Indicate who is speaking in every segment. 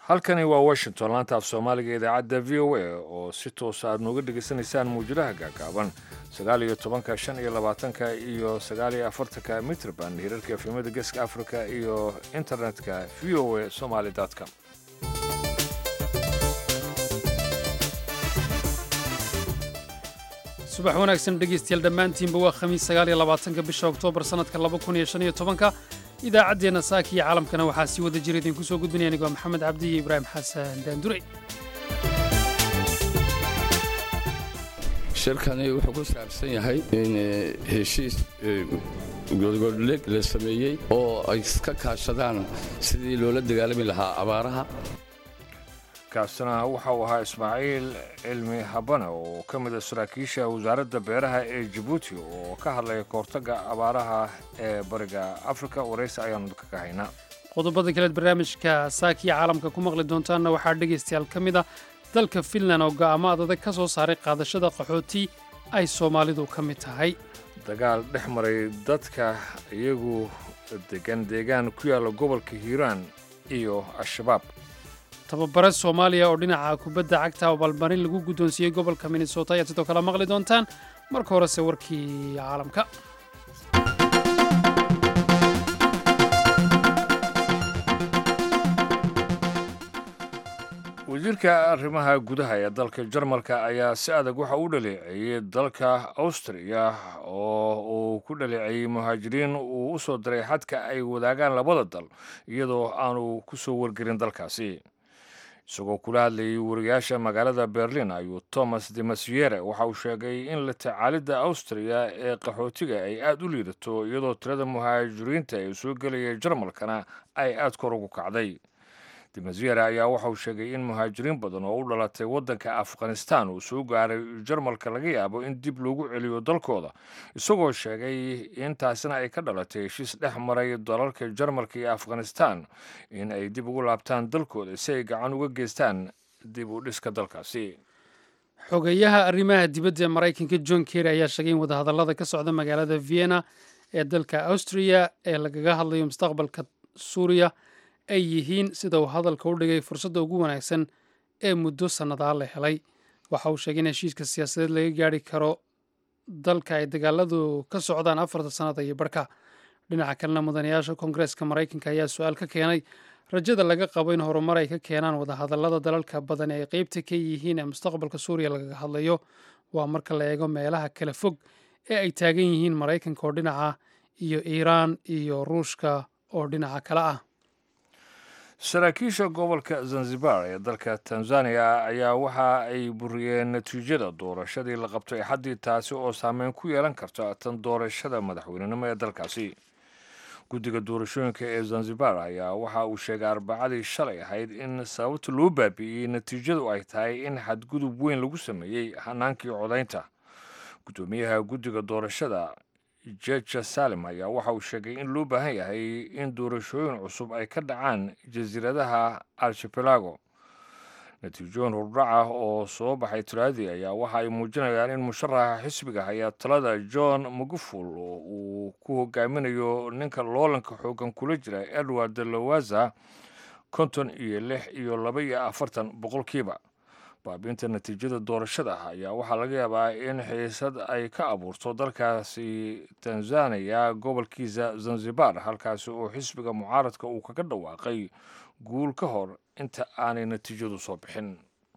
Speaker 1: halkani waa washington laanta af soomaaliga idaacadda v o a oo si toosa aad nooga dhegaysanaysaan muwjadaha gaagaaban sagaal iyo tobanka shan iyo labaatanka iyo sagaal iyo afartanka mitrban hirarka efemada geeska africa iyo internetka v o a somaly com
Speaker 2: subax wanaagsan dhegaystayaal dhammaantiinba waa khamiis sagaal iyo labaatanka bisha oktoobar sannadka laba kun iyo shan iyo tobanka idaacaddeenna saaka iyo caalamkana waxaa sii wada jira idinku soo gudbinaya anigu waa maxamed cabdi iyo ibraahim xasan daandure
Speaker 3: shirkani wuxuu ku saabsan yahay in heshiis godgodhleg la sameeyey oo ay ka kaashadaan sidii loola dagaalami lahaa abaaraha
Speaker 1: kaasina waxa uu ahaa ismaaciil cilmi habane oo ka mid a saraakiisha wasaaradda beeraha ee jabuuti oo ka hadlaya kahortagga abaaraha ee bariga afrika waraysi ayaanu kaga haynaa
Speaker 2: qodobada kaleed barnaamijka saakiya caalamka ku maqli doontaanna waxaa dhegaystayaal ka mid a dalka finland oo go'aamo adadag ka soo saaray qaadashada qaxooti ay soomaalidu ka mid tahay
Speaker 1: dagaal dhex maray dadka iyagu degan deegaan ku yaalla gobolka hiiraan iyo al-shabaab
Speaker 2: tababare soomaaliya oo dhinaca kubadda cagta oo balmarin lagu guddoonsiiyey gobolka minnesota ayaad sidoo kale maqli doontaan marka horese warkii caalamka
Speaker 1: wasiirka arrimaha gudaha ee dalka jarmalka ayaa si adag waxa u dhaleeceeyey dalka awstriya oo uu ku dhaleeceeyey muhaajiriin uu u soo diray xadka ay wadaagaan labada dal iyadoo aanu ku soo wargelin dalkaasi isagoo kula hadlayay wariyaasha magaalada berlin ayuu thomas de masiere waxa uu sheegay in la tacaalidda awstriya ee qaxootiga ay aad u liidato iyadoo tirada muhaajiriinta ee soo gelaya jarmalkana ay aad kor ugu kacday demasiere ayaa waxa uu sheegay in muhaajiriin badan oo u dhalatay waddanka afghanistan uu soo gaaray jarmalka laga yaabo in dib loogu celiyo dalkooda isagoo sheegay in taasina ay ka dhalatay heshiis dhex maray dalalka jarmalka iyo afghanistan in ay dib ugu laabtaan dalkooda si ay gacan uga geystaan dib u dhiska dalkaasi
Speaker 2: xogeyaha arrimaha dibadda ee maraykanka john kerry ayaa sheegay in wadahadallada ka socda magaalada vienna ee dalka austriya ee lagaga hadlayo mustaqbalka suuriya ay yihiin sida uu hadalka u dhigay fursadda ugu wanaagsan ee muddo sannadaa la helay waxa uu sheegay in heshiiska siyaasadeed laga gaari karo dalka ay dagaaladu ka socdaan afarta sannada iyo barhka dhinaca kalena mudanayaasha koongareeska maraykanka ayaa su-aal ka keenay rajada laga qabo in horumar ay ka keenaan wadahadallada dalalka badan ee ay qeybta ka yihiin ee mustaqbalka suuriya lagaga hadlayo waa marka la eego meelaha kala fog ee ay taagan yihiin maraykanka oo dhinaca iyo iiraan iyo ruushka oo dhinaca kale ah
Speaker 1: saraakiisha gobolka zanzibar ee dalka tanzaniya ayaa waxa ay buriyeen natiijada doorashadii la qabtay axaddii taasi oo saameyn ku yeelan karta tan doorashada madaxweynenimo ee dalkaasi guddiga doorashooyinka ee zanzibar ayaa waxa uu sheegay arbacadii shalay ahayd in sababta loo baabi'iyey natiijadu ay tahay in xadgudub weyn lagu sameeyey hanaankii codaynta guddoomiyaha guddiga doorashada jeja salim ayaa waxa uu sheegay in loo baahan yahay in doorashooyin cusub ay ka dhacaan jasiiradaha al-shapelago natiijooyin hurdhaca oo soo baxay talaadii ayaa waxa ay muujinayaan in musharaxa xisbiga hayaa talada john maguful uu ku hogaaminayo ninka loolanka xoogan kula jira edward lawaza konton iyo lix iyo laba iyo afartan boqolkiiba baabiinta natiijada doorashada ayaa waxaa laga yaabaa in xiisad ay ka abuurto dalkaasi tanzaniya gobolkiisa zanzibar halkaasi oo xisbiga mucaaradka uu kaga dhawaaqay guul ka hor inta aanay natiijadu soo bixin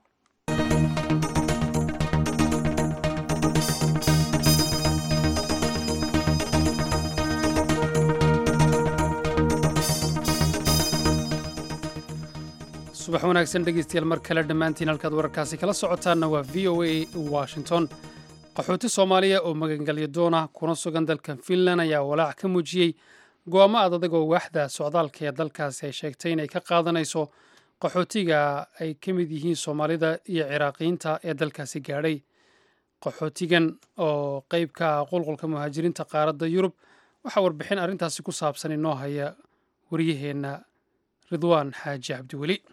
Speaker 2: subax wanaagsan dhegaystayaal mar kale dhammaantiin halkaad wararkaasi kala socotaanna waa v o a washington qaxooti soomaaliya oo magangelya doona kuna sugan dalkan finland ayaa walaac ka muujiyey go'aamo ad adag oo waaxda socdaalka ee dalkaasi ay sheegtay inay ka qaadanayso qaxootiga ay ka mid yihiin soomaalida iyo ciraaqiyiinta ee dalkaasi gaadhay qaxootigan oo qayb ka ah qulqulka muhaajiriinta qaaradda yurub waxaa warbixin arrintaasi ku saabsan inoo haya waryaheenna ridwaan xaaji cabdiweli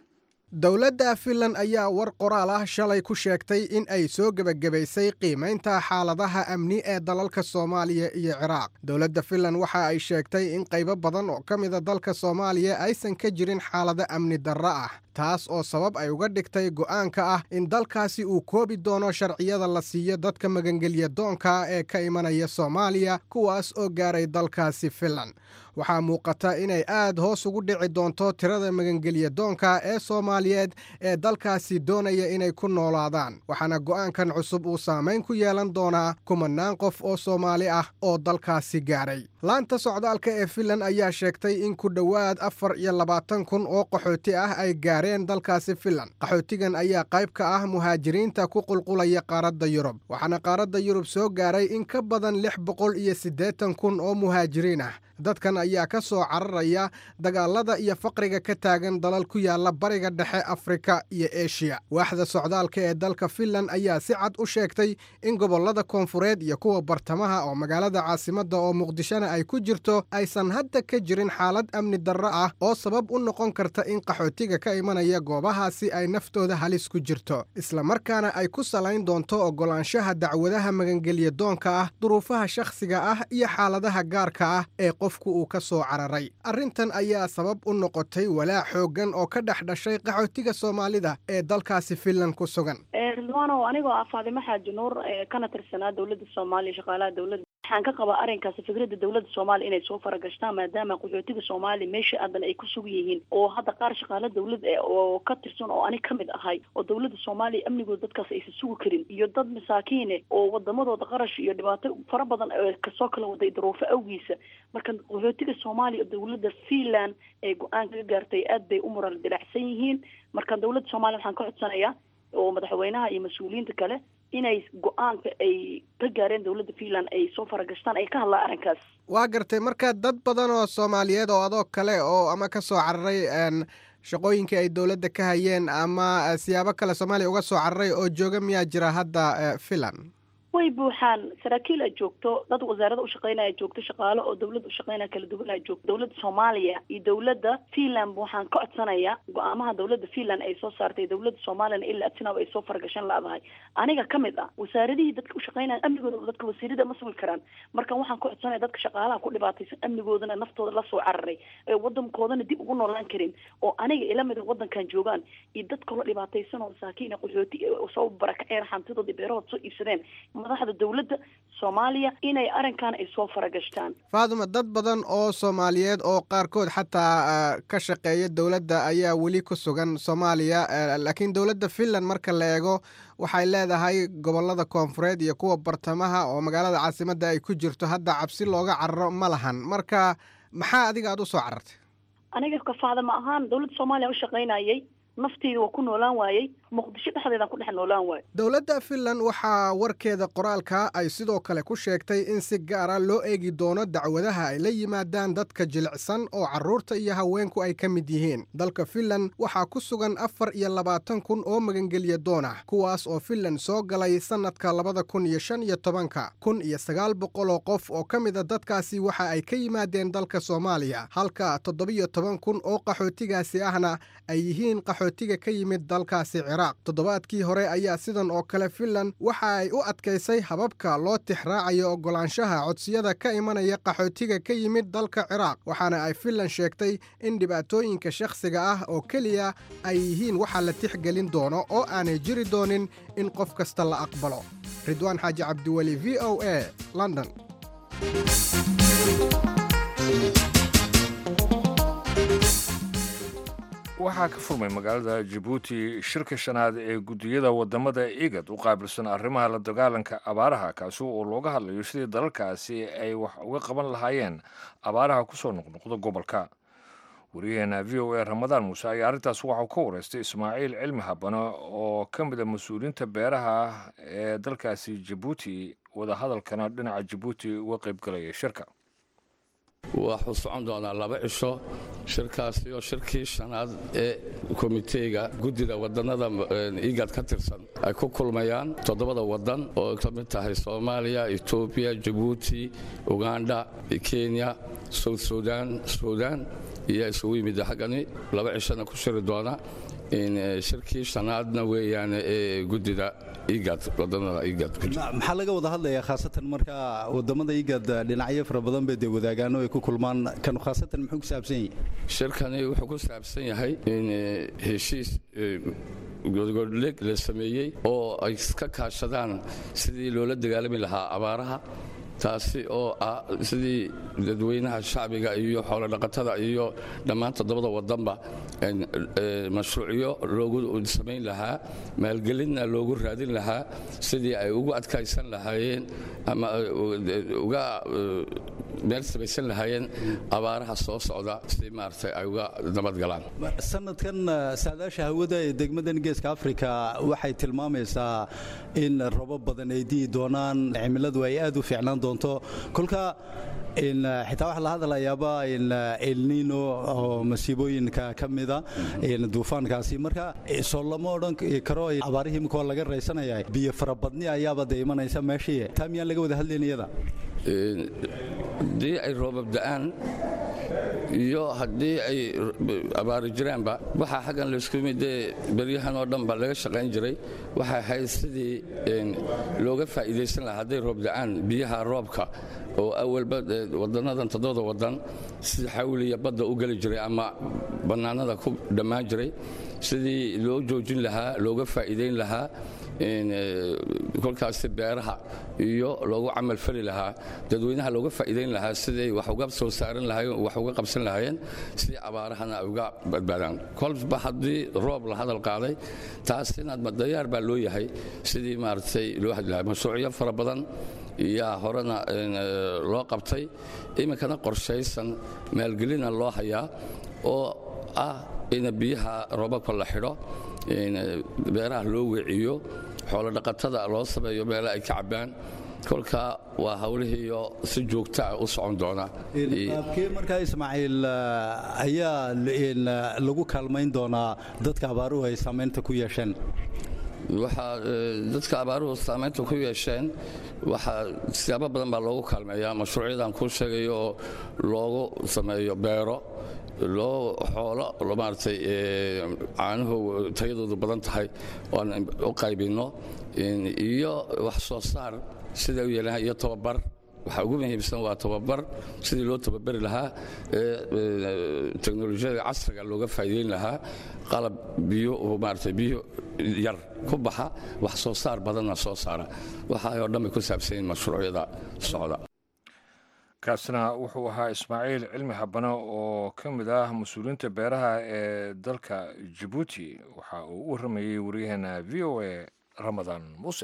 Speaker 4: dowladda finlan ayaa war qoraal ah shalay ku sheegtay in ay soo gebagabaysay qiimaynta xaaladaha amni ee dalalka soomaaliya iyo ciraaq dowladda finlan waxa ay sheegtay in qaybo badan oo ka mida dalka soomaaliya aysan ka jirin xaalado amni darro ah taas oo sabab ay uga dhigtay go'aanka ah in dalkaasi uu koobi doono sharciyada la siiyo dadka magangelya doonka ee ka imanaya soomaaliya kuwaas oo gaaray dalkaasi finlan waxaa muuqata inay aad hoos ugu dhici doonto tirada magangelya doonka ee soomaaliyeed ee dalkaasi doonaya inay ku noolaadaan waxaana go'aankan cusub uu saamayn ku yeelan doonaa kumanaan qof oo soomaali ah oo dalkaasi gaaray laanta socdaalka ee finlan ayaa sheegtay in ku dhowaad afar iyo labaatan kun oo qaxooti ah ay gaareen dalkaasi finlan qaxootigan ayaa qayb ka ah muhaajiriinta ku qulqulaya qaaradda yurub waxaana qaaradda yurub soo gaaray in ka badan lix boqol iyo siddeetan kun oo muhaajiriin ah dadkan ayaa ka soo cararaya dagaalada iyo faqriga ka taagan dalal ku yaala bariga dhexe afrika iyo eshiya waaxda socdaalka ee dalka finlan ayaa si cad u sheegtay in gobollada koonfureed iyo kuwa bartamaha oo magaalada caasimadda oo muqdishona ay ku jirto aysan hadda ka jirin xaalad amni darro ah oo sabab u noqon karta in qaxootiga ka imanaya goobahaasi ay naftooda halis ku jirto islamarkaana ay ku salayn doonto oggolaanshaha dacwadaha magangelya doonka ah duruufaha shakhsiga ah iyo xaaladaha gaarka ah ee qofku uu ka soo cararay arrintan ayaa sabab u noqotay walaac xooggan oo ka dhex dhashay qaxootiga soomaalida ee dalkaasi finlan ku sugan
Speaker 5: ridwaanow anigoo ah faadimo xaaji nuur kana tirsanaa dowladda soomaaliya shaqaalaha dowladda waxaan ka qabaa arrinkaasi fikradda dowladda soomaaliya inay soo faragashtaan maadaama qaxootiga soomaaliya meesha aadan ay ku sugan yihiin oo hadda qaar shaqaalo dowlad oo ka tirsan oo anig kamid ahay oo dowladda soomaaliya amnigooda dadkaas aysan sugi karin iyo dad masaakiine oo wadamadooda qarash iyo dhibaato fara badan kasoo kala waday daruufo awgiisa marka qaxootiga soomaaliya oo dowladda finland ee go-aanka ka gaartay aad bay u mural dilacsan yihiin marka dowladda soomaliya waxaan ka codsanayaa oo madaxweynaha iyo mas-uuliyiinta kale inay go-aanka ay ka gaareen dowladda finland ay soo faragashtaan ay ka hadlaan arrinkaas
Speaker 4: waa gartay marka dad badan oo soomaaliyeed oo adoo kale oo ama ka soo cararay shaqooyinkii ay dowladda ka hayeen ama siyaabo kale soomaaliya uga soo cararay oo jooga miyaa jira hadda finland
Speaker 5: way buuxaan saraakiil a joogto dad wasaarada ushaqeynaya joogto shaqaalo oo dowladda ushaqeynaya kala duwan a joogto dowladda soomaaliya iyo dowladda finland waxaan ka codsanayaa go-aamaha dowladda finland ay soo saartay dowladda soomaaliyana ilaa adsinaab ay soo faragashan la-dahay aniga ka mid ah wasaaradihii dadka ushaqeynaya amnigooda dadka wasiirada ma sugi karaan marka waxaan ka codsanaya dadka shaqaalaha ku dhibaataysan amnigoodana naftooda lasoo cararay ee wadankoodana dib ugu noolaan karin oo aniga ila mida wadankan joogaan iyo dad kaloo dhibaataysan oo masaakiin qaxooti soo barakaceen hantidooda beerahood soo iibsadeen madaxda dowladda soomaaliya inay arrinkan ay soo faragashtaan
Speaker 4: faaduma dad badan oo soomaaliyeed oo qaarkood xataa ka shaqeeya dowladda ayaa weli ku sugan soomaaliya laakiin dowladda finland marka la eego waxay leedahay gobollada koonfureed iyo kuwa bartamaha oo magaalada caasimadda ay ku jirto hadda cabsi looga cararo ma lahan marka maxaa adiga aad u soo carartay
Speaker 5: aniga kafaada ma ahaan dowladda soomaaliya u shaqaynayay nafteyda waa ku noolaan waayey muqdisho dhexdeedaan ku dhex noolaan waayo
Speaker 4: dowladda finland waxaa warkeeda qoraalka ay sidoo kale ku sheegtay in si gaara loo eegi doono dacwadaha ay la yimaadaan dadka jilicsan oo carruurta iyo haweenku ay ka mid yihiin dalka finland waxaa ku sugan afar iyo labaatan kun oo magangelya doon ah kuwaas oo finland soo galay sannadka labada kun iyo shan iyo tobanka kun iyo sagaal boqol oo qof oo ka mida dadkaasi waxa ay ka yimaadeen dalka soomaaliya halka toddobiyo toban kun oo qaxootigaasi ahna ay yihiin qaxootiga ka yimid dalkaasi ciraaq toddobaadkii hore ayaa sidan oo kale finland waxa ay u adkaysay hababka loo tixraacayo oggolaanshaha codsiyada ka imanaya qaxootiga ka yimid dalka ciraaq waxaana ay finland sheegtay in dhibaatooyinka shakhsiga ah oo keliya ay yihiin waxa la tixgelin doono oo aanay jiri doonin in qof kasta la aqbalo ridwaan xaaji cabdiweli v o a london
Speaker 1: waxaa ka furmay magaalada jabuuti shirka shanaad ee guddiyada wadamada igad u qaabilsan arrimaha la dagaalanka abaaraha kaasi oo looga hadlayo sidii dalalkaasi ay wax uga qaban lahaayeen abaaraha kusoo noqnoqda gobolka wariyaheena v o a ramadaan muuse ayaa arrintaas waxau ka wareystay ismaaciil cilmi habane oo ka mid a mas-uuliyiinta beeraha ee dalkaasi jabuuti wadahadalkana dhinaca jabuuti uga qaybgalaya shirka
Speaker 3: waxuu socon doonaa laba cisho shirkaasi oo shirkii shanaad ee komiteyga guddida wadannada igad ka tirsan ay ku kulmayaan toddobada waddan oo ka mid tahay soomaaliya etoobiya jabuuti uganda kenya south sudan sudan iyo isugu yimid xaggani laba cishona ku shiri doona shirkii shanaadna weeyaan ee guddida igad wadannada igad
Speaker 6: maxaa laga wada hadlayaa khaasatan marka wadamada igad dhinacyo fara badan bay dee wadaagaan oo ay ku kulmaan kanu khaasatan muxuu ku saabsan yahay
Speaker 3: shirkani wuxuu ku saabsan yahay in heshiis godgodleg la sameeyey oo ay ka kaashadaan sidii loola dagaalami lahaa abaaraha taasi oo ah sidii dadweynaha shacbiga iyo xoolodhaqatada iyo dhammaan toddobada wadanba mashruucyo loogu samayn lahaa maalgelinna loogu raadin lahaa sidii ay ugu adkaysan lahaayeen ama uga meel samaysan lahaayeen abaaraha soo socda si maaragtay ay uga nabadgalaan
Speaker 6: sanadkan saadaasha hawada ee degmadan geeska afrika waxay tilmaamaysaa in robo badan ay di'i doonaan cimiladu ay aad u fiicnaan doonto kolka xitaa waxaa la hadlayaaba elnino oo masiibooyinka ka mida duufaankaasi marka soo lama odhan karo abaarihii imika waa laga raysanaya biyo farabadni ayaaba dee imanaysa meeshii taa miyaan laga wada hadlayn iyada
Speaker 3: haddii ay roobab da'aan iyo haddii ay abaari jiraanba waxaa xaggan laysku midee beryahan oo dhanba laga shaqayn jiray waxay ahayd sidii looga faa'iidaysan lahaa hadday roob da'aan biyaha roobka oo awalba wadanadan toddobada wadan si xawliya badda u geli jiray ama bannaanada ku dhammaan jiray sidii loo joojin lahaa looga faa'iidayn lahaa kolkaasi beeraha iyo loogu camal fali lahaa dadweynaha looga faa'iidayn lahaa siday wax uga soo saaran lahaayeen wax uga qabsan lahaayeen si abaarahana ay uga badbaadaan kolba haddii roob la hadal qaaday taasina dayaar baa loo yahay sidii maaragtay loo hadli lahaa mashruucyo fara badan yaa horena loo qabtay iminkana qorshaysan maalgelina loo hayaa oo ah in biyaha roobabka la xidho beeraha loo weeciyo xoolodhaqatada loo sameeyo meela ay ka cabbaan kolka waa hawlihiiyo si joogtaa u socon doona
Speaker 6: qaabkee markaa ismaaciil ayaa lagu kaalmayn doonaa dadka abaaruhu ay saamaynta ku yeesheen
Speaker 3: waxaa dadka abaaruhu saamaynta ku yeesheen waxaa siyaabo badan baa loogu kaalmeeyaa mashruucyadan kuu sheegayo oo loogu sameeyo beero loo xoolo maaragtay caanuhu tayadoodu badan tahay oan u qaybinno iyo wax soo saar sida u yeelan iyo tababar waxaa ugu muhiimsan waa tababar sidii loo tababari lahaa teknolojiyada casriga looga faa'iideyn lahaa qalab biyo maaragtay biyo yar ku baxa wax soo saar badanna soo saara waxaa oo dhan bay ku saabsan yihin mashruucyada socda
Speaker 1: kaasina wuxuu ahaa ismaaciil cilmi habane oo ka mid ah mas-uuliyiinta beeraha ee dalka jabuuti waxa uu u warramayey waryaheena v o a ramadaan muuse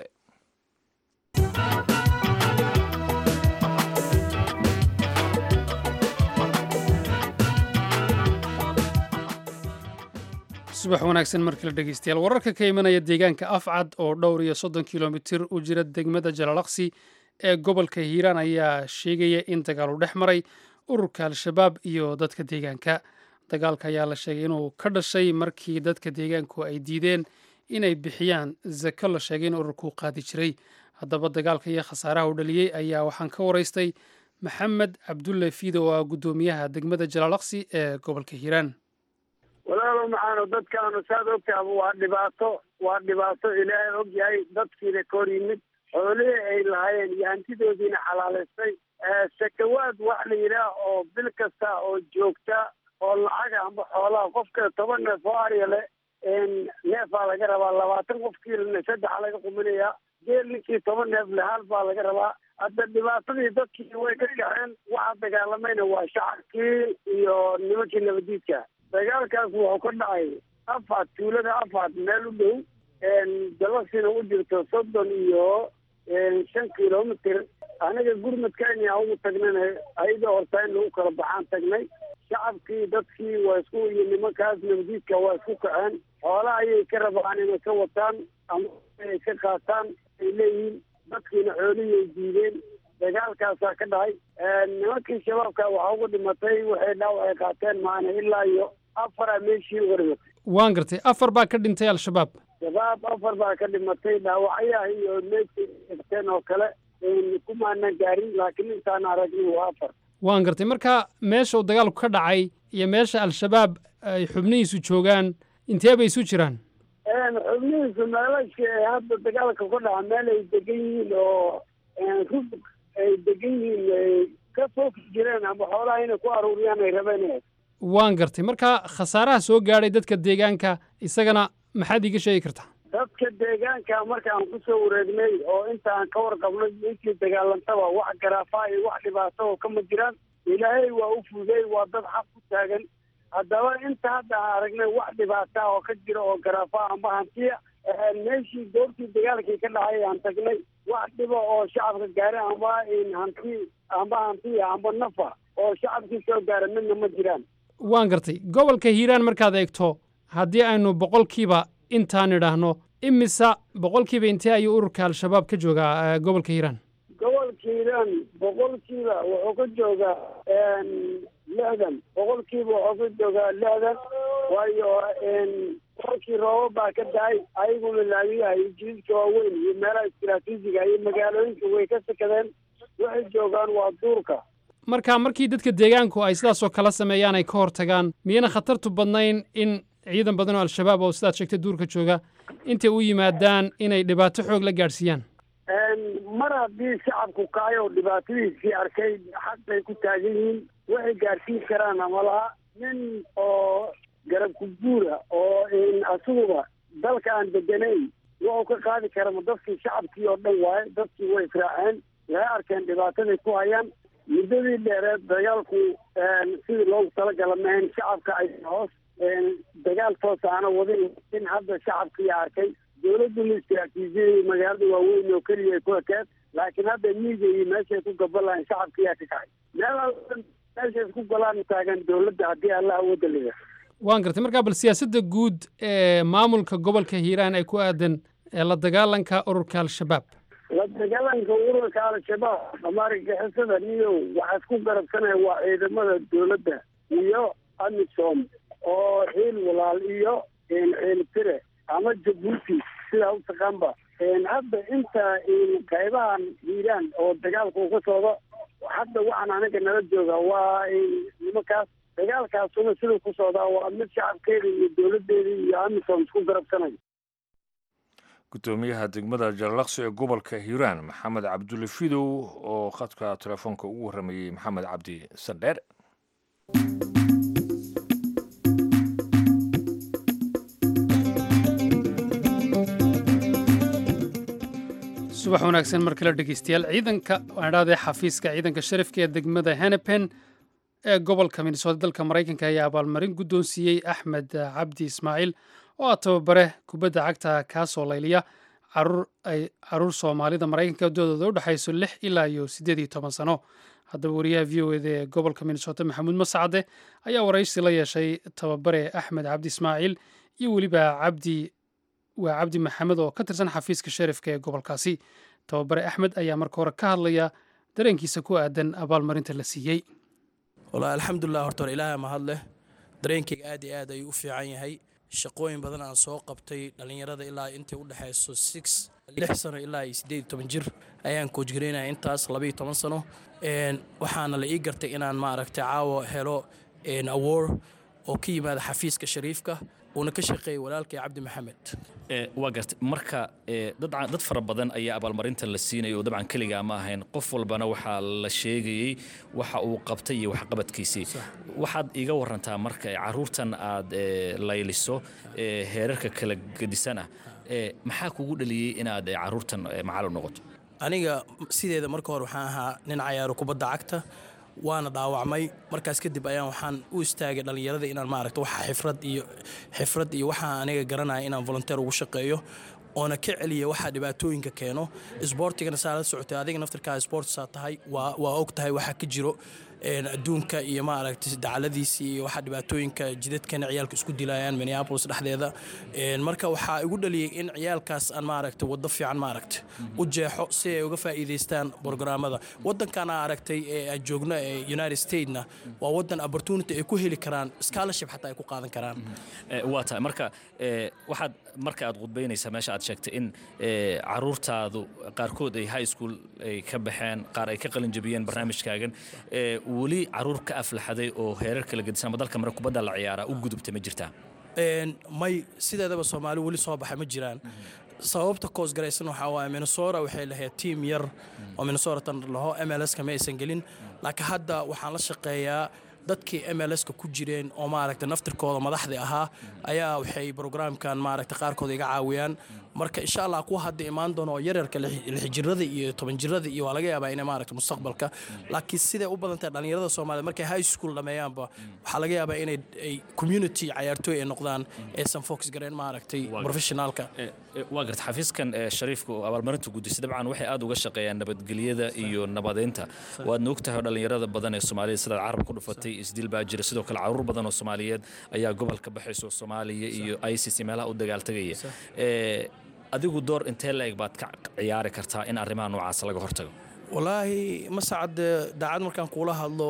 Speaker 2: subax wanaagsan markale dhegeystayaal wararka ka imanaya deegaanka afcad oo dhowr iyo soddon kilomitir u jira degmada jalalaqsi ee gobolka hiiraan ayaa sheegaya in dagaal u dhex maray ururka al-shabaab iyo dadka deegaanka dagaalka ayaa la sheegay inuu ka dhashay markii dadka deegaanku ay diideen inay bixiyaan zako la sheegay in ururku qaadi jiray haddaba dagaalka iyo khasaaraha u dhaliyey ayaa waxaan ka waraystay maxamed cabdulle fiido oo ah guddoomiyaha degmada jalalaqsi ee gobolka hiiraan
Speaker 7: walaalow maxaanu dadkaanu saad ogtaaba waa dhibaato waa dhibaato ilaahay og yahay dadkiina ka hor yimid xoolihii ay lahaayeen iyo hantidoodiina xalaalaystay sakawaad wax la yidhaah oo bil kasta oo joogta oo lacaga amba xoolaha qofka toban neef oo arya le neefaa laga rabaa labaatan qofkiilana saddexa laga quminayaa geel ninkii toban neef le hal baa laga rabaa hadda dhibaatadii dadkii way ka kaceen waxaa dagaalamayna waa shacabkii iyo nimankii nabadiidka dagaalkaas wuxuu ka dhacay afad tuulada afad meel u dhow dalasiina u jirto soddon iyo shan kilomitr anaga gurmadkani aan ugu tagnana ayada horta in lagu kala baxaan tagnay shacabkii dadkii waa isku iyo nimankaas nabadiidka waa isku kaceen xoolaha ayay ka rabaan inay ka wataan ama ay ka qaataan ay leeyihiin dadkiina xoolihii ay diideen dagaalkaasaa ka dhacay nimankii shabaabka waxaa ugu dhimatay waxay dhaawac ay qaateen maana ilaa iyo afara meeshii uga dhimatay
Speaker 2: waan gartay afar baa ka dhintay al-shabaab
Speaker 7: shabaab afar baa ka dhimatay dhaawacyaha iyo meydkateen oo kale kumaanan gaarin laakiin intaan aragnay waa afar
Speaker 2: waan gartay marka meesha uu dagaalku ka dhacay iyo meesha al-shabaab ay xubnihiisu joogaan intee bay isu jiraan
Speaker 7: xubnihiisu meelashka ee hadda dagaalka ku dhaca meel ay degan yihiin oo rug ay degan yihiin ay ka fooki jireen ama xoolaha inay ku aruuriyaan ay rabeen
Speaker 2: waan gartay marka khasaaraha soo gaadhay dadka deegaanka isagana maxaad iiga sheegi kartaa
Speaker 7: dadka deegaanka markaan kusoo wareegnay oo inta aan ka warqabnay intii dagaalantaba wax garaafa iyo wax dhibaato oo kama jiraan ilaahay waa u fuday waa dad xaq ku taagan haddaba inta hadda aan aragnay wax dhibaata oo ka jira oo garaafa amba hantiya meeshii goortii dagaalkii ka dhacay aan tagnay wax dhiba oo shacabka gaara amba hanti amba hantiya amba nafa oo shacabkii soo gaara midna ma jiraan
Speaker 2: waan gartay gobolka hiiraan markaad eegto haddii aynu boqolkiiba intaan idhaahno imisa boqolkiiba intee ayuu ururka al-shabaab ka joogaa gobolka hiiraan
Speaker 7: gobolka hiiraan boqolkiiba wuxuu ka joogaa lixdan boqolkiiba wuxuu ka joogaa lixdan waayo boqolkii rooba baa ka dahay ayaguna laamiyaha iyo jididka waaweyn iyo meelaha istiraatiijiga iyo magaalooyinka way ka sakadeen waxay joogaan waa duurka
Speaker 2: marka markii dadka deegaanku ay sidaasoo kala sameeyaan ay ka hortagaan miyana khatartu badnayn in ciidan badan oo al-shabaab oo sidaad sheegtay duurka jooga intay u yimaadaan inay dhibaato xoog la gaadhsiiyaan
Speaker 7: mar haddii shacabku kaayo dhibaatadiisii arkay xaq bay ku taagan yihiin waxay gaadhsiin karaan ama laha nin oo garab kuguura oo asiguba dalka aan deganayn wuxuu ka qaadi kara ma dadkii shacabkii oo dhan waaye dadkii way israaceen waxay arkeen dhibaataday ku hayaan muddadii dheereed dagaalku sidii loogu talagala mahayn shacabka ay hoos dagaal toos aana wadin in hadda shacabkii arkay dowladduna istiraatiijiyadii magaalada waaweyn oo keliya ay ku ekeed laakiin hadda miiga iyo meeshay ku gaban shacabkiyaa ka kacay meel meeshay isku galaan taagan dowladda haddii allah awoodda liga
Speaker 2: waan gartay markaa bal siyaasadda guud ee maamulka gobolka hiiraan ay ku aadan la dagaalanka ururka al-shabaab
Speaker 7: la dagaalanka ururka al-shabaab ama argagixisada niyo waxaa isku garabsanaya waa ciidamada dowladda iyo amisom oo xiil walaal iyo ciil tire ama jabuuti sidaa u taqaanba hadda inta qaybahan hiiraan oo dagaalka uu ka socdo hadda waxaan anaga nala jooga waa nimankaas dagaalkaasuna siduu ku socdaa waa mid shacabkeeda iyo dowladdeeda iyo amisom isku garabsanaya
Speaker 1: gudoomiyaha degmada jarlaqsi ee gobolka hiiraan maxamed cabdulle fidow oo khadka telefoonka ugu warramayey maxamed cabdi sandheer
Speaker 2: subax wanaagsan mar kale dhegeystayaal ciidanka waan idhahdee xafiiska ciidanka sharifka ee degmada henepen ee gobolka minnesota dalka maraykanka ayaa abaalmarin guddoonsiiyey axmed cabdi ismaaciil oo ah tababare kubadda cagta kaasoo layliya caruur soomaalida maraykanka doodooda u dhexayso lix ilaa iyo siddeed iyo toban sano haddaba wariyaha v o eda ee gobolka minnesota maxamuud mascade ayaa waraysi la yeeshay tababare axmed cabdi ismaaciil iyo weliba cabdi waa cabdi maxamed oo ka tirsan xafiiska sharifka ee gobolkaasi tababare axmed ayaa marka hore ka hadlaya dareenkiisa ku aadan abaalmarinta la siiyey
Speaker 8: wallaahi alxamdulilah horta hore ilaahay mahad leh dareenkayga aad iyo aad ayuu u fiican yahay shaqooyin badan aan soo qabtay dhallinyarada ilaa intay u dhexayso six lix sano ilaa iyo siddeed iyo toban jir ayaan koojgareynaya intaas labaiyo toban sano waxaana la ii gartay inaan maaragtay caawa helo award oo ka yimaada xafiiska shariifka uuna ka shaqeeyay walaalkay cabdi maxamed
Speaker 9: waa gartay marka dad fara badan ayaa abaalmarintan la siinaya oo dabcan keligaa ma ahayn qof walbana waxaa la sheegayey waxa uu qabtay iyo waxqabadkiisii waxaad iiga warantaa marka caruurtan aad layliso heerarka kala gedisan ah maxaa kugu dhaliyey inaad caruurtan macalin noqoto
Speaker 8: aniga sideeda marka hore waxaan ahaa nin cayaaro kubadda cagta waana dhaawacmay markaas kadib ayaan waxaan u istaagay dhallinyarada inaan maaragta waxa xifrad iyo xifrad iyo waxaa aniga garanaya inaan volunteer ugu shaqeeyo oona ka celiya waxaa dhibaatooyinka keeno isboortigana saa la socotay adiga naftarkaa isboortisaa tahay waa waa og tahay waxaa ka jiro adduunka iyo maaragtay dacaladiisii iyo waxaa dhibaatooyinka jidadkana ciyaalka isku dilayaan minneapolis dhexdeeda marka waxaa igu dhaliyey in ciyaalkaas aan maaragtay waddo fiican maaragtay u jeexo si ay uga faa'iidaystaan brograamada waddankan aa aragtay ee aan joogno ee united statesna waa waddan opportunity ay ku heli karaan scholarship xataa ay ku qaadan karaan
Speaker 9: waa tahay marka waxaad marka aad khudbaynaysaa meesha aad sheegtay in caruurtaadu qaarkood ay high school ay ka baxeen qaar ay ka qalin jabiyeen barnaamijkaagan weli caruur ka aflaxaday oo heerar kala gedisan ama dalka mare kubadda la ciyaaraa u gudubta ma jirtaa
Speaker 8: may sideedaba soomaali weli soo baxay ma jiraan sababta koosgaraysan waxaa waaye minnesota waxay lahayd tiim yar oo minnesotatan laho mlska ma aysan gelin laakiin hadda waxaan la shaqeeyaa dadkii mlska ku jireen oo maaragta naftirkooda madaxdii ahaa ayaa waxay brograamkan maaragta qaarkood iga caawiyaan marka insha allah kuwa hadda imaan doono oo yaryarka lixjirada iyo toban jirada iyo waa laga yaabaa inay maaragta mustaqbalka laakiin siday u badan tahay dhallinyarada soomaaliyed markay high school dhameeyaanba waxaa laga yaabaa inay ay community cayaartooy ay noqdaan aysan fox gareen maaragtay professionaalka
Speaker 9: waa garta xafiiskan shariifka oo abaalmarinta gudisay dabcan waxay aad uga shaqeeyaan nabadgelyada iyo nabadeynta waadna ogtahay oo dhallinyarada badan ee soomaaliyed sidaad carab ku dhufatay isdil baa jira sidoo kale caruur badan oo soomaaliyeed ayaa gobolka baxayso soomaaliya iyo isis meelaha u dagaaltagaya adigu door intee la-eg baad ka ciyaari kartaa in arrimaha noocaas laga hortago
Speaker 8: wallaahi masacad daacad markaan kuula hadlo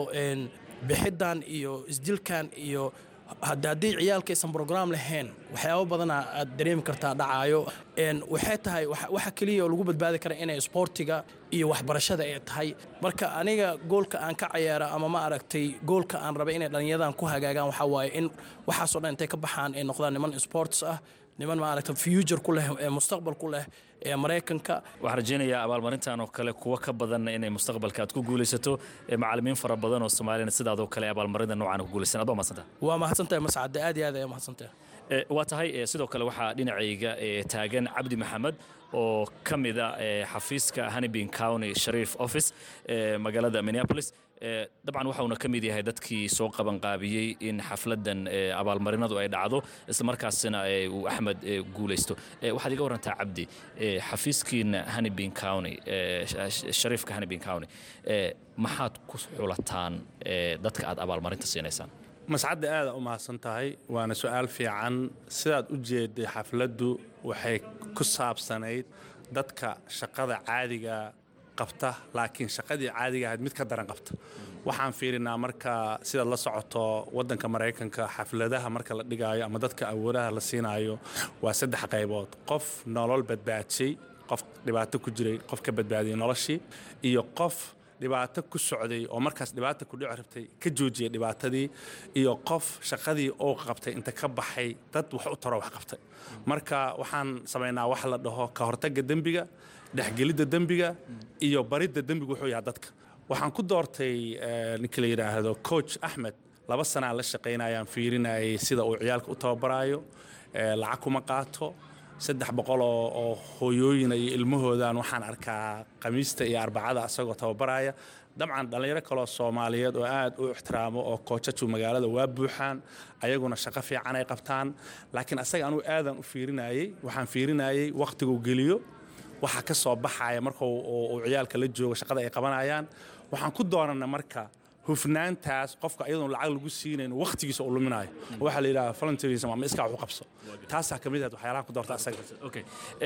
Speaker 8: bixidan iyo isdilkan iyo haddii ciyaalkaysan brograam lahayn waxyaabo badana aad dareemi kartaa dhacaayo waxay tahay waxa keliya oo lagu badbaadi kara inay isboortiga iyo waxbarashada ay tahay marka aniga goolka aan ka cayaara ama ma aragtay goolka aan raba inay dhallinyaradan ku hagaagaan waxaa waaye in waxaasoo dhan intay ka baxaan ay noqdaan niman sports ah niman maaragta future ku leh ee mustaqbal ku leh ee maraykanka
Speaker 9: waxaan rajaynayaa abaalmarintan oo kale kuwa ka badan inay mustaqbalka aad ku guulaysato macallimiin fara badan oo soomaaliyana sidaadoo kale abaalmarinta noocan ku guulaysan aad waa mahadsantaha
Speaker 8: waa mahadsantahay mascade aad iyo aad ayaa mahadsantahay
Speaker 9: waa tahay sidoo kale waxaa dhinacayga taagan cabdi maxamed oo ka mida xafiiska honeybin county shariif office magaalada minneapolis dabcan waxauna ka mid yahay dadkii soo qabanqaabiyey in xafladan abaalmarinadu ay dhacdo islamarkaasina uu axmed guulaysto waxaad iga warantaa cabdi xafiiskiina honeybin county shariifka honeybin county maxaad ku xulataan dadka aad abaalmarinta siinaysaan
Speaker 10: mascadda aada u mahadsan tahay waana su-aal fiican sidaad u jeeday xafladdu waxay ku saabsanayd dadka shaqada caadiga qabta laakiin shaqadii caadiga ahayd mid ka daran qabta waxaan fiirinaa marka sidaad la socoto waddanka maraykanka xafladaha marka la dhigaayo ama dadka awoodaha la siinaayo waa saddex qaybood qof nolol badbaadshay qof dhibaato ku jiray qof ka badbaadiyay noloshii iyo qof dhibaato ku socday oo markaas dhibaata ku dhici rabtay ka joojiyay dhibaatadii iyo qof shaqadii oo qabtay inta ka baxay dad wax u taro wax qabtay marka waxaan samaynaa wax la dhaho ka hortagga dembiga dhexgelidda dembiga iyo baridda dembiga wuxuu yahay dadka waxaan ku doortay ninka la yidhaahdo coach axmed laba sanaan la shaqaynayaan fiirinayay sida uu ciyaalka u tababaraayo lacag kuma qaato saddex boqol oo hooyooyina iyo ilmahoodan waxaan arkaa khamiista iyo arbacada asagoo tababaraya dabcan dhallinyaro kaloo soomaaliyeed oo aad u ixtiraamo oo koojaju magaalada waa buuxaan ayaguna shaqo fiican ay qabtaan laakiin asaga anugu aadan u fiirinayey waxaan fiirinayey wakhtiguu geliyo waxa ka soo baxaya marka uu ciyaalka la joogo shaqada ay qabanayaan waxaan ku doonana marka hufnaantaas qofka ayadoon lacag lagu siinayn wakhtigiisa uu luminayo waxaa la yidhaha volunteerism ama iskaa wax u qabso taasaa ka mid ahayd waxyaalaha ku doorta asaga
Speaker 9: okay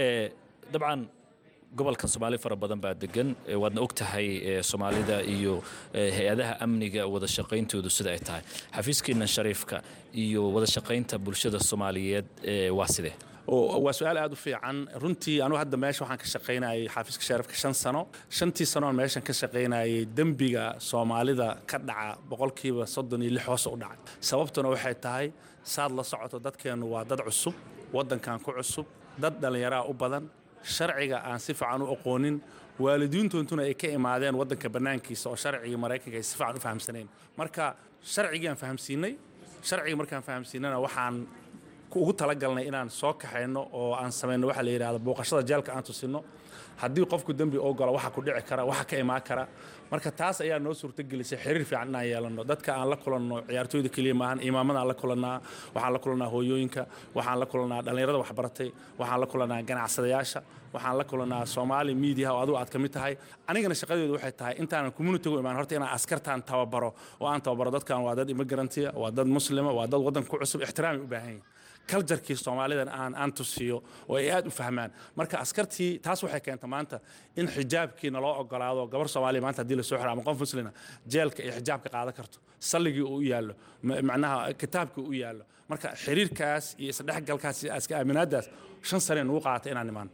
Speaker 9: dabcan gobolkan soomaali fara badan baa degan waadna og tahay soomaalida iyo hay-adaha amniga wada shaqayntoodu sida ay tahay xafiiskiina shariifka iyo wada shaqaynta bulshada soomaaliyeed waa sidee
Speaker 10: waa su-aal aad u fiican runtii anugu hadda meesha waxaan ka shaqaynayay xaafiiska shariifka shan sano shantii sanoon meeshan ka shaqaynayay dembiga soomaalida ka dhaca boqolkiiba soddon iyo lix hoos u dhacay sababtuna waxay tahay saad la socoto dadkeennu waa dad cusub waddankan ku cusub dad dhallinyaraa u badan sharciga aan si fiican u aqoonin waalidiintoontuna ay ka imaadeen waddanka bannaankiisa oo sharcigii maraykanka ay si fiican u fahamsanayn marka sharcigiaan fahamsiinay sharcigii markaan fahamsiinana waxaan ugu talagalnay inaan soo kaxayno oo aan samayno waxa la yidhahdo booqashada jeelka aan tusinno haddii qofku dembi oo galo waxa ku dhici kara waxa ka imaan kara marka taas ayaa noo suurtagelisay xiriir fiican inaan yeelanno dadka aan la kulanno ciyaartooyda keliya maahan imaamadan la kulannaa waxaan la kulannaa hooyooyinka waxaan la kulannaa dhallinyarada waxbaratay waxaan la kulannaa ganacsadayaasha waxaan la kulannaa soomaali miidiyaha oo adigu aad ka mid tahay anigana shaqadeedu waxay tahay intaanan communitigu imaan horta inaan askartaan tababaro oo aan tababaro dadkan waa dad immigrantya waa dad muslima waa dad waddanka ku cusub ixtiraamay u baahan yihin kaljarkii soomaalidan aan aan tusiyo oo ay aad u fahmaan marka askartii taas waxay keenta maanta in xijaabkii naloo ogolaado gabar soomaaliya maanta haddii lasoo xiro ama qof muslina jeelka iyo xijaabka qaadan karto salligii uu u yaallo macnaha kitaabkii u yaallo marka xiriirkaas iyo isdhexgalkaas iyo iska aaminaadaas shan sane nugu qaatay inaan nimaan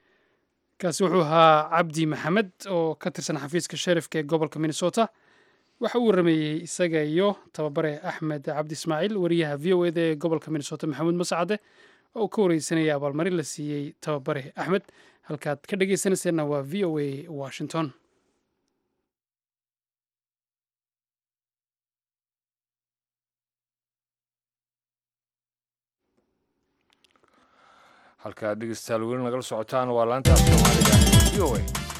Speaker 2: kaasi wuxuu ahaa cabdi maxamed oo ka tirsan xafiiska sheriifka ee gobolka minnesota waxa uu warameeyey isaga iyo tababare axmed cabdi ismaaciil wariyaha v o eda ee gobolka minnesota maxamuud mascade oo uu ka wareysanayay abaalmarin la siiyey tababare axmed halkaad ka dhegeysanayseena waa v o a washington
Speaker 1: halkaad dhegeystayaal weli nagala socotaan waa laanta soomaaliga v o a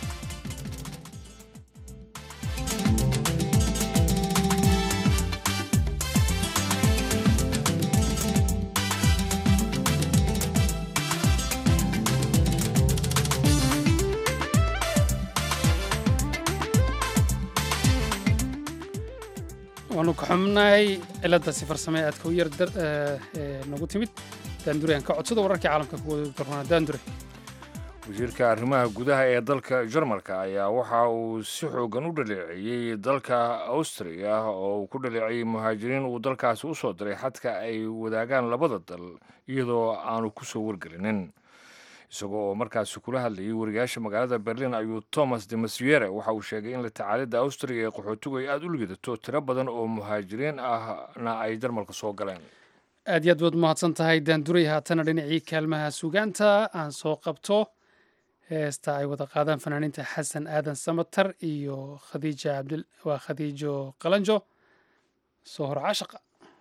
Speaker 2: waanu ka xubnahay ciladaasi farsame aadka u yar nagu timid daandure aan ka codsada wararkii caalamka kuwada darnaa daandure
Speaker 1: wasiirka arrimaha gudaha ee dalka jarmalka ayaa waxa uu si xoogan u dhaleeceeyey dalka austriya oo uu ku dhaleeceeyey muhaajiriin uu dalkaasi u soo diray xadka ay wadaagaan labada dal iyadoo aanu ku soo wargelinin isagoo oo markaasi kula hadlayay wariyaasha magaalada berlin ayuu thomas de masiere waxa uu sheegay in la tacaalidda austriya ee qaxootigu ay aada u liidato tiro badan oo muhaajiriin ahna ay jarmalka soo galeen
Speaker 2: aad iyo aad baad mahadsan tahay daanduray haatana dhinacii kaalmaha sugaanta aan soo qabto heesta ay wada qaadaan fanaaniinta xasan aadan samatar iyo khadiija cabdil waa khadiijo qalanjo soo hor cashaqa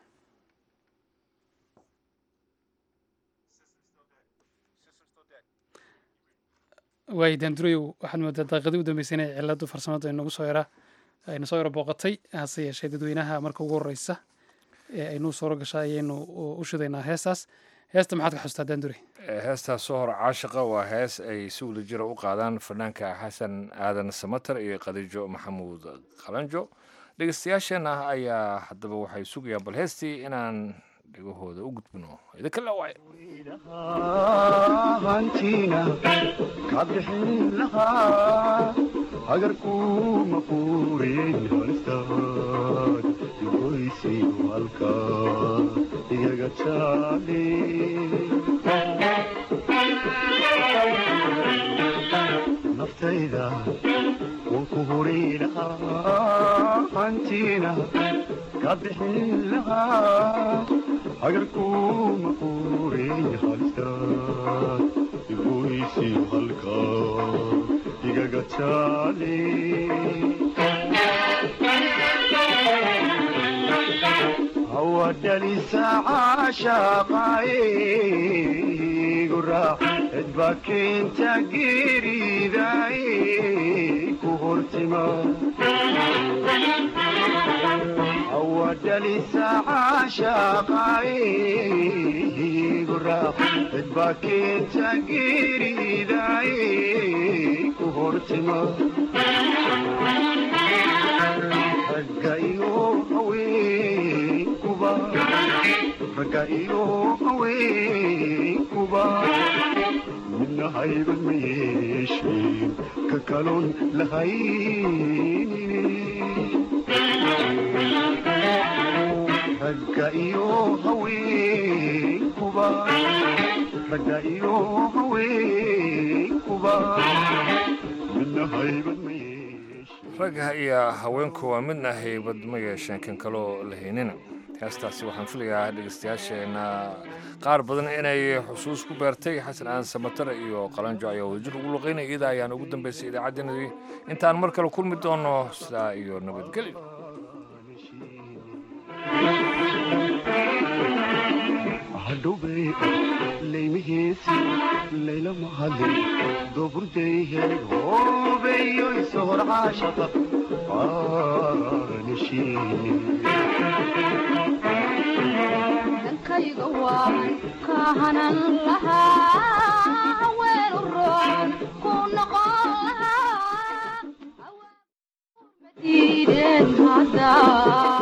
Speaker 2: waay daandureyow waxaad moodaa daqiiqadii u dambeysay inay ciladu farsamadu ay nagu soo yara ayna soo yara booqatay hase yeeshee dadweynaha marka ugu horeysa ee aynuu sooro gasha ayaynu u shidaynaa heestaas heesta maxaad ka xustaa daandure
Speaker 1: heestaas soo hor caashiqa waa hees ay si wada jira u qaadaan fanaanka xasan aadan samatar iyo khadiijo maxamuud qalanjo dhegeystayaasheenna ayaa haddaba waxay sugayaan bal heestii inaan dhegahooda u gudbino idinka lawaayo
Speaker 11: hantiina ka bixin lahaa agarkuma quurin halistaad goysi halka igaga jaale naftayda wuu ku huri lahaa hantiina ka bixin lahaa agarkuma quurin halistaad goysi halka igaga jaale hawadhalisa caashaqaayigu raac cidba keenta geeridaay ku hortima hawadhalisa caashaqaayigu raac cidba keenta geeridaay ku hortima ragga iyo haweenkuba ragga iyo haweenkuba midna hayban ma yeesheen ka kaloon lahaynine ragga iyo haweenkuba ragga iyo haweenkuba midna hayban ma
Speaker 1: ragga iyo haweenku waa midna haybad ma yeesheen kan kaloo lahaynina heestaasi waxaan filayaa dhegeystayaasheenna qaar badan inay xusuus ku beertay xasan aan samatare iyo qalanjo ayaa wadajir ugu luqaynaya iyada ayaan ugu dambeysay idaacaddeenadii intaan mar kale kulmi doono sidaa iyo nabadgelyo
Speaker 11: hadhowbay laymihiisi layla mahadin dooburday hoobeeyo isohor caashaqa
Speaker 12: dankayga waan ka hanan lahaa haween u roon ku noqon lahaa diideen haddaa